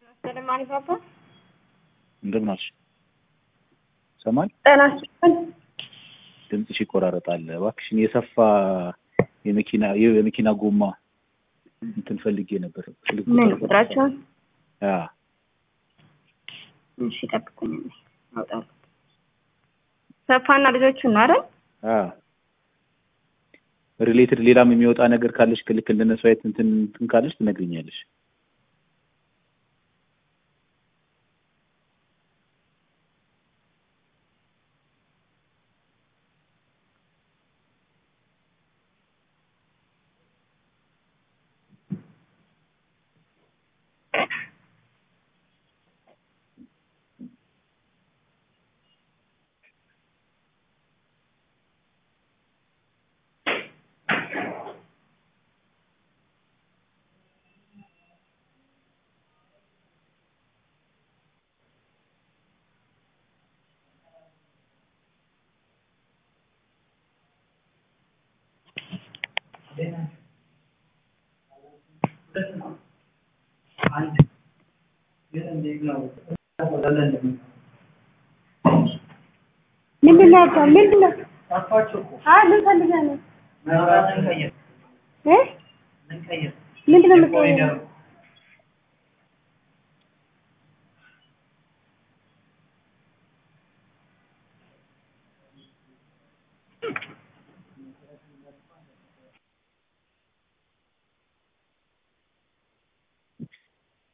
ሰለማን ባባ እንደምን አልሽ? ሰማል ጤና ይስጥልኝ። ድምፅሽ ይቆራረጣል። እባክሽን የሰፋ የመኪና የመኪና ጎማ እንትን ፈልጌ ነበር። ስልክ ምን ቁጥር ቁጥራቸውን? አ እሺ ጠብቁኝ፣ አውጣለሁ። ሰፋና ልጆቹን ነው አይደል? አ ሪሌትድ ሌላም የሚወጣ ነገር ካለሽ ክልክ እንደነሱ አይነት እንትን እንትን ካለሽ ትነግሪኛለሽ። ምንድን ነው ያልከው? ምንድን ነው? አይ ምን ፈልገህ ነው? እ ምንድን ነው የምትቀይረው?